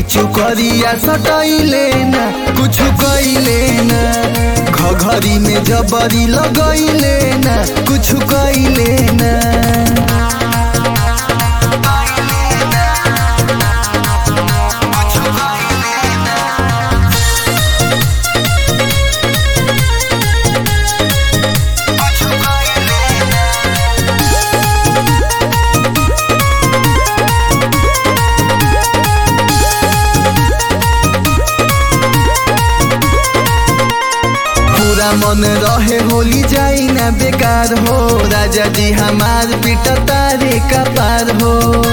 पीछू करिया सटैले ना कुछ कैले ना घघरी में जबरी लगैले ना कुछ कैले ना पूरा मन रहे होली जाई ना बेकार हो राजा जी हमार पिट तारे का पार हो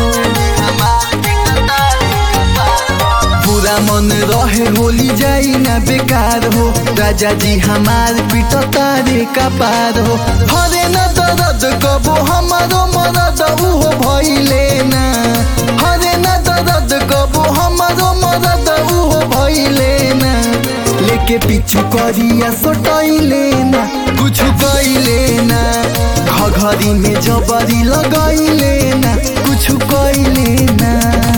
पूरा मन रहे होली जाई ना बेकार हो राजा जी हमार पिट तारे का पार हो हरे न दर्द कबो हमारो मरद उहो भइले ना हरे न दर्द कबो हमारो मरद उहो भइले ना लेके पीछू करिया सोटैले ना कुछ कैले ना घघरी में जबरी लगैले ना कुछ कैले ना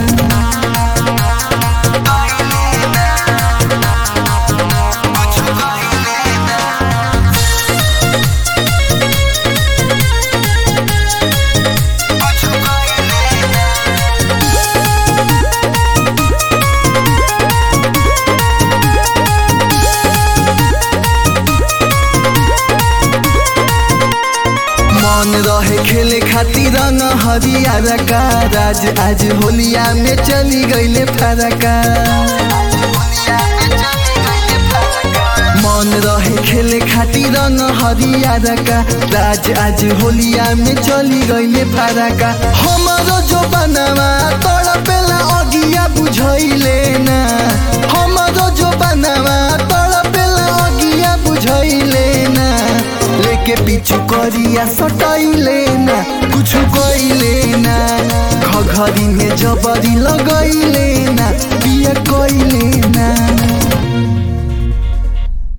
मन रहे खेले खातिर रंग हरियर का राज आज होलिया में चली गईले फरका मन रहे खेले खातिर रंग हरियर का राज आज होलिया में चली गईले फरका हमारो जो बनवा तड़पेला अगिया बुझैले ना हमारो जो बनवा तड़पेला अगिया बुझैले ना लेके पीछू करिया सटैले ना कुछ कैले ना घघरी में जबरी लगैले ना पिया कैले ना